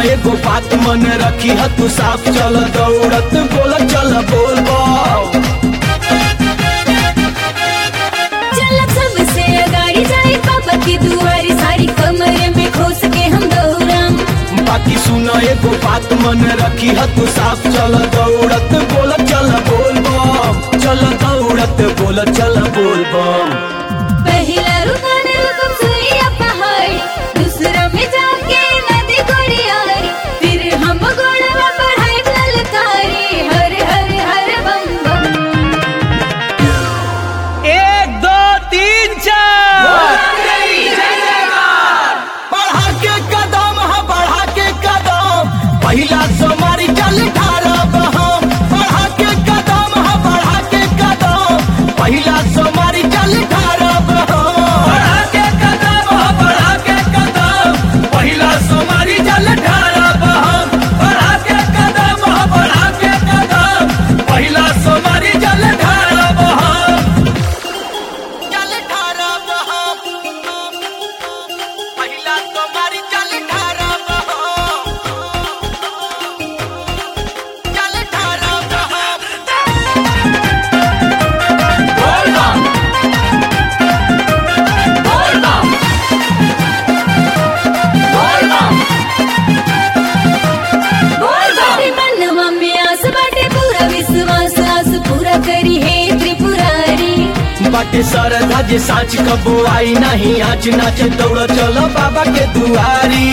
एगो बात मन रखी ह तू साफ चल दौड़त बोल चल बोल बम चलत सबसे अगाड़ी जाए बाबा की दुआरी सारी कमरे में खोस के हम दौड़म बाकी सुन एगो बात मन रखी ह तू साफ चल दौड़त बोल चल बोल बम चल दौड़त बोल चल बोल बम पहला रुकन रुकम सुइया पहाड़ दूसरा में जाके नदी गोड़ियारी फिर हम गोड़वा पढ़ाई ललकारी हर हर हर बम बम एक दो तीन चार बढ़ा के कदम ह बढ़ा के कदम पहिला सोमारी चल ठारब हम बढ़ा के कदम ह बढ़ा के कदम पहिला सोमारी चल ठारब हम बढ़ा के कदम ह बढ़ा के कदम पहिला सोमारी चल ठारब हम बढ़ा के कदम ह बढ़ा के कदम पहिला सोमारी चल ठारब हम चल ठारब हम पहिला सोमारी चल ठारब हम चल ठारब हम बाटे मनवा में आस बाटे पूरा विश्वास आस पूरा करी है त्रिपुरारी बाटे सरधा जे साँच कबो आई नहीं आँच नाच दौड़ चलो बाबा के दुआरी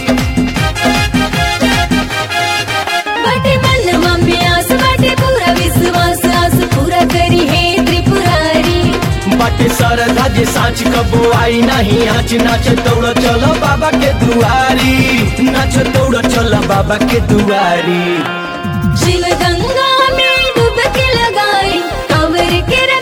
बाटे मनवा में आस बाटे पूरा विश्वास आस पूरा करी है त्रिपुरारी बाटे सरधा जे साँच कबो आई नहीं आँच नाच दौड़ चलो बाबा के दुआरी नाच दौड़ चलो बाबा के दुआरी शिव गंगा में डुबकी लगाए कांवर के